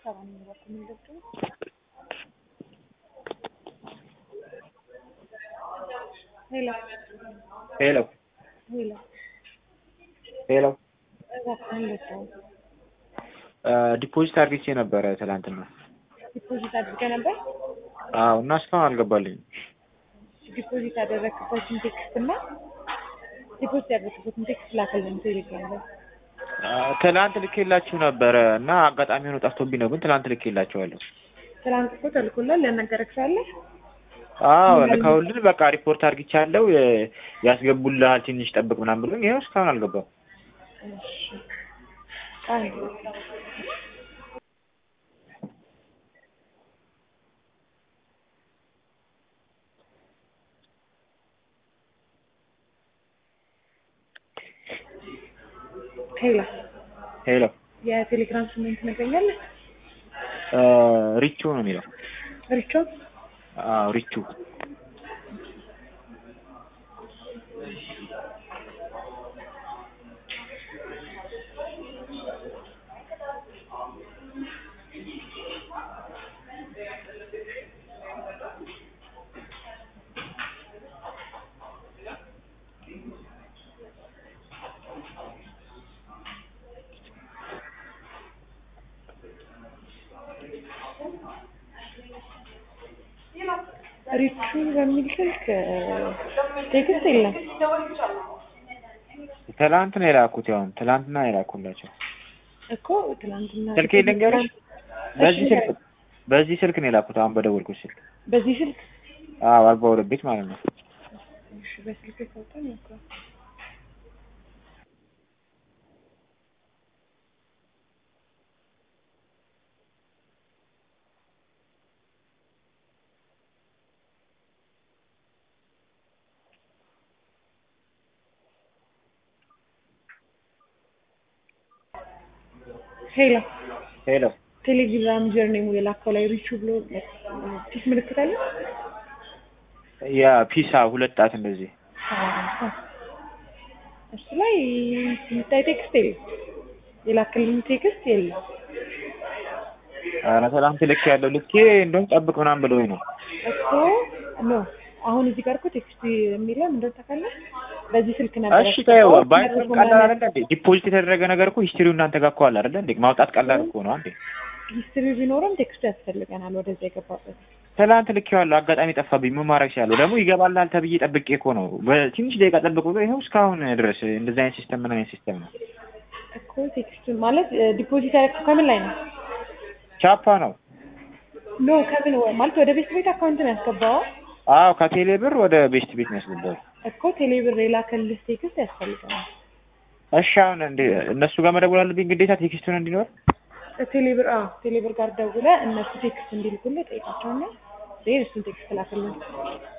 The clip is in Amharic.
ሰባን በኩል የሚገብጡ ሄሎ ሄሎ ሄሎ ሄሎ እባክህ እንዴት ነው? ዲፖዚት አድርጌ ነበረ ትላንትና። ዲፖዚት አድርገህ ነበር? አዎ እና እስካሁን አልገባልኝም። ዲፖዚት ያደረግበትን ቴክስት እና ዲፖዚት ያደረግበትን ቴክስት ላከልን ቴሌግራም ላይ። ትላንት ልኬላችሁ ነበረ እና አጋጣሚ ሆኖ ጠፍቶብኝ ነው፣ ግን ትላንት ልኬላችኋለሁ። ትናንት እኮ ተልኮላል ያናገረክ ሰው አለ? አዎ ልከውልን በቃ ሪፖርት አድርጊቻለሁ ያስገቡልሃል ትንሽ ጠብቅ ምናምን ብሎኝ ይኸው እስካሁን አልገባም። እሺ አይ ሄሎ ሄሎ የቴሌግራም ስሜን ትነግረኛለህ? ሪቹ ነው የሚለው። ሪቾ አዎ ሪቹ ሪቹ በሚል ስልክ ቴክስት የለም። ትላንት ነው የላኩት። ያውም ትላንትና ነው የላኩላቸው። እኮ ትናንትና ስልክ ልንገርሽ፣ በዚህ ስልክ በዚህ ስልክ ነው የላኩት። አሁን በደወልኩት ስልክ በዚህ ስልክ አዎ፣ አርባ ሁለት ቤት ማለት ነው። እሺ፣ በስልክ ሰውጠን እኮ ሄሎ ሄሎ ቴሌግራም ጀርኔሙ የላከው ላይ ሪቹ ብሎ ፒስ ምልክት አለ። ያ ፒሳ ሁለት ጣት እንደዚህ አዎ። እሱ ላይ የሚታይ ቴክስት የለም። የላክልኝ ቴክስት የለም። ኧረ ትላንት ልክ ያለው ልኬ እንደውም ጠብቅ ምናምን ብለውኝ ነው። እኮ ኖ አሁን እዚህ ጋር እኮ ቴክስት የሚለው ምንድን ነው ታውቃለህ? በዚህ ስልክ ነበር እሺ ተይው፣ ባይሆን ቀላል አይደለ እንዴ? ዲፖዚት የተደረገ ነገር እኮ ሂስትሪው እናንተ ጋር እኮ አለ አይደለ እንዴ? ማውጣት ቀላል እኮ ነው አንዴ። ሂስትሪ ቢኖርም ቴክስቱ ያስፈልገናል ወደዛ የገባበት። ትላንት ልኬዋለሁ፣ አጋጣሚ ጠፋብኝ። ምን ማድረግ እችላለሁ? ደግሞ ይገባላል ተብዬ ጠብቄ እኮ ነው። በትንሽ ደቂቃ ጠብቅ ብሎ ይኸው እስካሁን ድረስ እንደዚህ አይነት ሲስተም ምን አይነት ሲስተም ነው? እኮ ቴክስቱ ማለት ዲፖዚት ያደረግከው ከምን ላይ ነው? ቻፓ ነው። ኖ ከምን ማለት ወደ ቤት ቤት አካውንት ነው ያስገባው አዎ ከቴሌ ብር ወደ ቤስት ቤት ነው ያስገባው። እኮ ቴሌብር የላከልህ ቴክስት ያስፈልገናል። እሺ አሁን እንደ እነሱ ጋር መደወል አለብኝ ግዴታ ቴክስቱን እንዲኖር ቴሌብር አዎ ቴሌብር ጋር ደውለህ እነሱ ቴክስት እንዲልኩልህ ጠይቃቸውና ይሄን እሱን ቴክስት ላክልኝ።